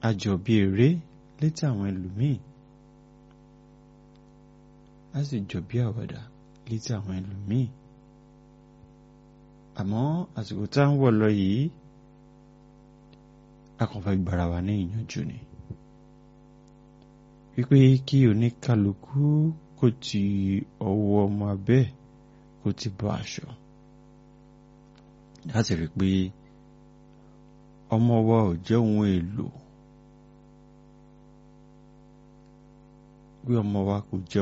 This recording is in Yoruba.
a jọ bí eré létí àwọn ẹlòmíì a sì jọ bí àwàdà létí àwọn ẹlòmíì àmọ́ àsìkò tá à ń wọ̀ lọ yìí a kàn fẹ́ gbára wa ní ìyànjú ni wípé kí oníkálukú kó ti ọwọ́ ọmọ abẹ́ kó ti bọ́ aṣọ láti rí pé ọmọ wa ò jẹ́ ohun èlò pé ọmọ wa kò jẹ́